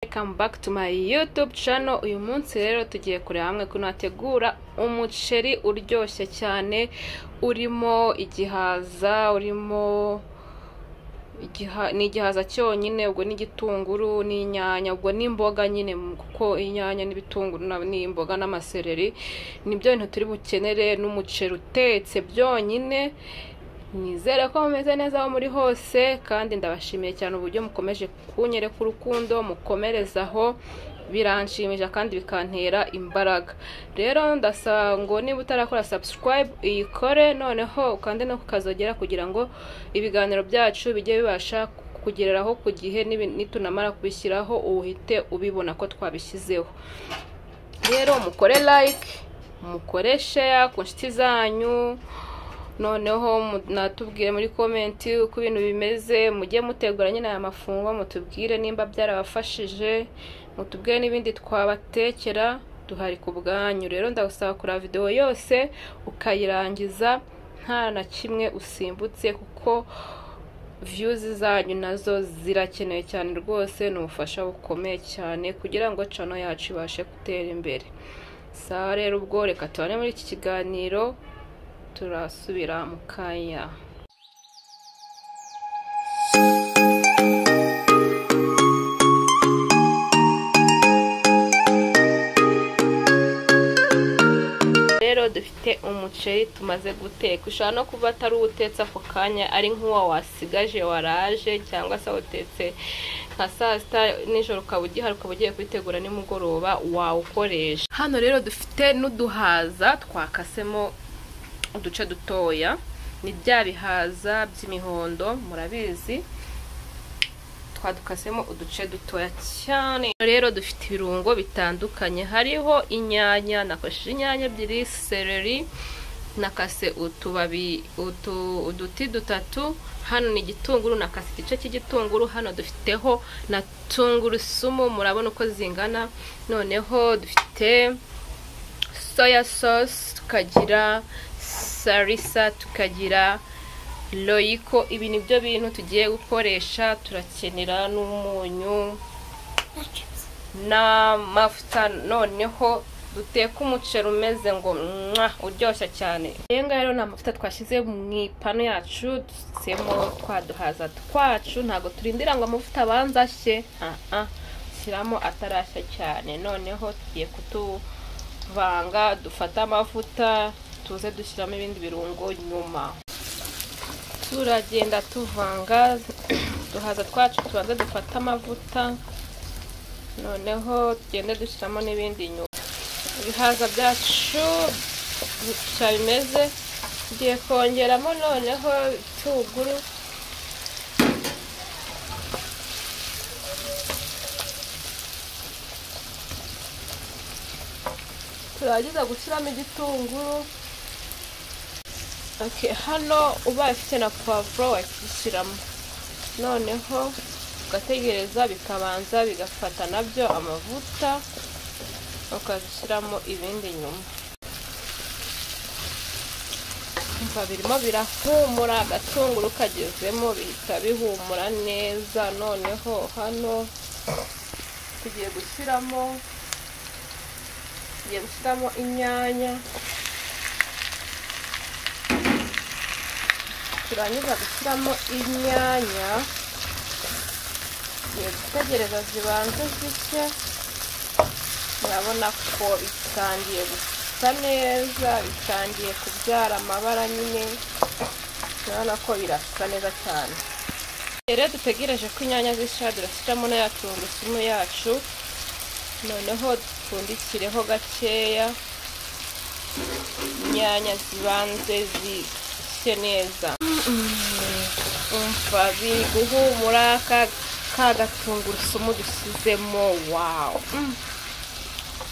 welcome back to my youtube channel uyu munsi rero tugiye kureba hamwe ukuntu hategura umuceri uryoshye cyane urimo igihaza urimo igiha- ni igihaza cyonyine ubwo n'igitunguru n'inyanya ubwo n'imboga nyine kuko inyanya n'ibitunguru na- n'imboga n'amasereri nibyo bintu turi bukenere n'umuceri utetse byonyine nizere ko mumeze neza aho muri hose kandi ndabashimiye cyane uburyo mukomeje kunyereka urukundo mukomereza aho biranshimisha kandi bikantera imbaraga rero ndasaba ngo niba utarakora subscribe uyikore noneho ukande no kukazogera kugira ngo ibiganiro byacu bijye bibasha kugereraho ku gihe nibi- nitunamara kubishyiraho uhite ubibona ko twabishyizeho rero mukore like mukore share ku nshuti zanyu noneho mu- natubwire muri komenti uko ibintu bimeze mujye mutegura nyine aya mafungwa mutubwire nimba byarabafashije mutubwire n'ibindi twabatekera duhari ku bwanyu rero ndagusaba kureba videwo yose ukayirangiza nta na kimwe usimbutse kuko viyuzi zanyu nazo zirakenewe cyane rwose ni ubufasha bukomeye cyane kugira ngo cano yacu ibashe gutera imbere saa rero ubwo reka tubane muri iki kiganiro turasubira mu kanya rero dufite umuceri tumaze guteka ushobora no kuba atari uwutetse ako kanya ari nk'uwa wasigaje waraje cyangwa se wawutetse nka saa sita nijoro ukaba ugihari ukaba ugiye kubitegura nimugoroba wawukoresha hano rero dufite n'uduhaza twakasemo uduce dutoya ni bya bihaza by'imihondo murabizi twadukasemo uduce dutoya cyane rero dufite ibirungo bitandukanye hariho inyanya nakoresheje inyanya ebyiri seleri nakase utubabi utu uduti dutatu hano ni igitunguru nakase igice cy'igitunguru hano dufiteho na tungurusumu murabona uko zingana noneho dufite soya sauce tukagira sarisa tukagira loyiko ibi ni byo bintu tugiye gukoresha turakenera n'umunyu n'amavuta noneho duteka umuceri umeze ngo mwa uryoshya cyane rero ngaho rero ni amavuta twashyize mu ipanu yacu dusemo twaduhaza twacu ntabwo turindira ngo amavuta abanza ashye ah shyiramo atarashya cyane noneho tugiye kutu vanga dufate amavuta tuze dushyiramo ibindi birungo nyuma turagenda tuvanga duhaza twacu tubanze dufate amavuta noneho tugende dushyiramo n'ibindi nyuma ibihaza byacu gutya bimeze tugiye kongeramo noneho itunguru turangiza gushyiramo igitunguru okay, hano ubaye ufite na pavuro wakishyiramo noneho ugategereza bikabanza bigafata nabyo amavuta ukazishyiramo ibindi nyuma umva birimo birahumura agatunguru kagezemo bihita bihumura neza noneho hano tugiye gushyiramo tugiye gushyiramo inyanya turangiza gushyiramo inyanya tugiye gutegereza zibanze zishye murabona ko bitangiye gusa neza bitangiye kubyara amabara nyine urabona ko birasa neza cyane rero dutegereje ko inyanya zishya durashyiramo na ya tungurusumu yacu noneho dupfundikireho gakeya inyanya zibanze zishye neza umva biri guhumura ka ka gatungurusumu dushyizemo wawu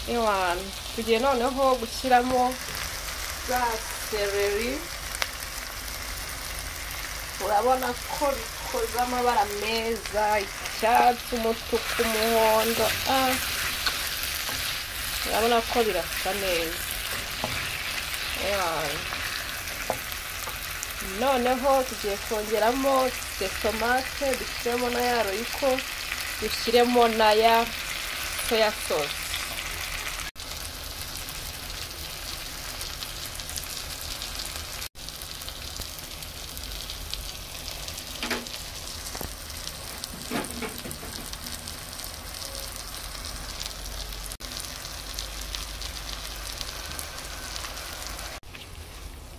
ewana tugiye noneho gushyiramo za sereri urabona ko bikoze amabara meza icyatsi umutuku umuhondo ah urabona ko birasa neza Ewana. noneho tugiye kongeramo tomate dushyiremo na ya royiko dushyiremo na ya soya sauce urabona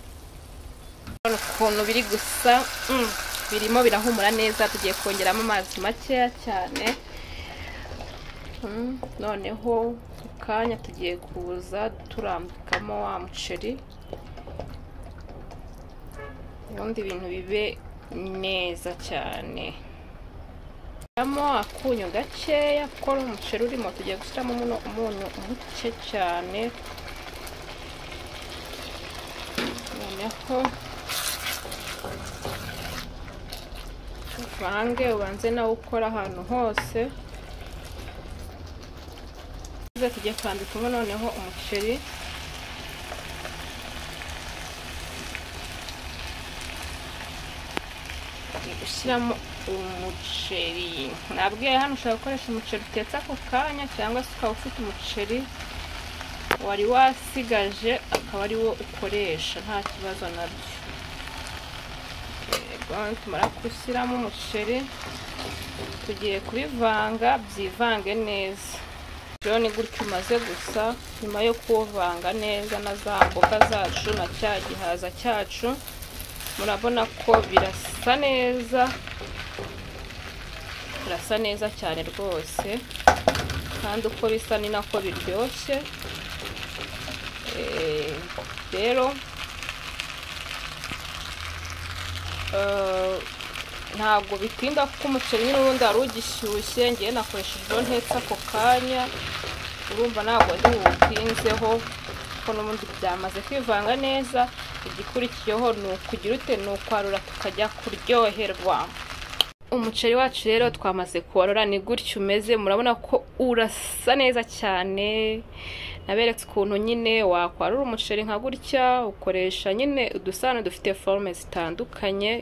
ukuntu biri gusa mm, birimo birahumura neza tugiye kongeramo amazi makeya cyane Mm, noneho mu kanya tugiye kuza turambikamo wa muceri ubundi ibintu bibe neza cyane shyiramo akunyu gakeya kuko ari umuceri urimo tugiye gushyiramo umuno- umunyu muke cyane noneho uvange ubanze nawe ukora ahantu hose Tuze tujye kwambikamo noneho umuceri Tugiye gushyiramo umuceri nabwiye hano ushobora gukoresha umuceri utetse ako kanya cyangwa se ukaba ufite umuceri wari wasigaje akaba ari wo ukoresha nta kibazo nabyo yego tumara gushyiramo umuceri tugiye kubivanga byivange neza rero ni gutyo umaze gusa nyuma yo kuwuvanga neza na za mboga zacu na cya gihaza cyacu murabona ko birasa neza birasa neza cyane rwose kandi uko bisa ni nako biryoshye Eh, rero eh, ntabwo bitinda kuko umuceri nyine ubundi wari ugishyushye ngewe nakoresheje ibyo ntetse ako kanya urumva ntabwo ndi buwutinzeho kuko n'ubundi byamaze kwivanga neza igikurikiyeho ni ukugira ute ni ukwarura tukajya kuryoherwa umuceri wacu rero twamaze kuwarura ni gutya umeze murabona ko urasa neza cyane naberetse ukuntu nyine wakwarura umuceri nka gutya ukoresha nyine udusahane dufite forume zitandukanye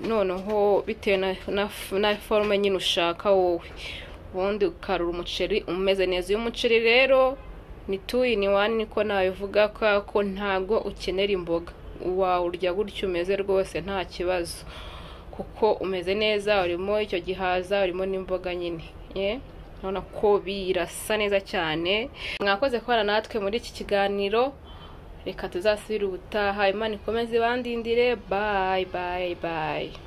noneho bitewe na, na, na forme nyine ushaka wowe ubundi ukarura umuceri umeze neza uyu muceri rero ni two in one niko nabivuga kubera ko ntabwo ukenera imboga wawurya gutyo umeze rwose nta kibazo kuko umeze neza urimo icyo gihaza urimo n'imboga nyine ye urabona ko birasa neza cyane mwakoze kubana natwe muri iki kiganiro reka tuzasubire ubutaha imana ikomeze ibandindire bayi bayi bayi